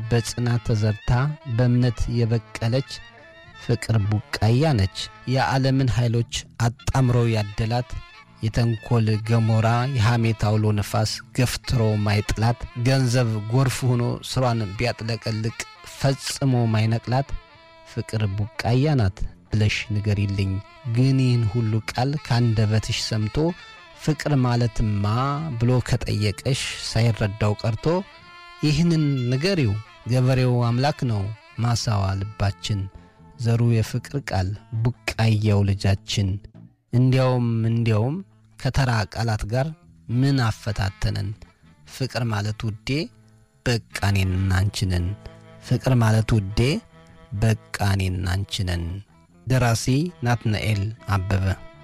በጽናት ተዘርታ በእምነት የበቀለች ፍቅር ቡቃያ ነች። የዓለምን ኃይሎች አጣምሮ ያደላት የተንኮል ገሞራ የሐሜት አውሎ ነፋስ ገፍትሮ ማይጥላት ገንዘብ ጎርፍ ሆኖ ስሯን ቢያጥለቀልቅ ፈጽሞ ማይነቅላት ፍቅር ቡቃያ ናት ብለሽ ንገሪልኝ። ግን ይህን ሁሉ ቃል ካንደበትሽ ሰምቶ ፍቅር ማለትማ ብሎ ከጠየቀሽ ሳይረዳው ቀርቶ ይህንን ንገሪው። ገበሬው አምላክ ነው ማሳዋ ልባችን፣ ዘሩ የፍቅር ቃል ቡቃያው ልጃችን። እንዲያውም እንዲያውም ከተራ ቃላት ጋር ምን አፈታተነን? ፍቅር ማለት ውዴ በቃ እኔና አንቺ ነን። ፍቅር ማለት ውዴ በቃ እኔና አንቺ ነን። ደራሲ ናትናኤል አበበ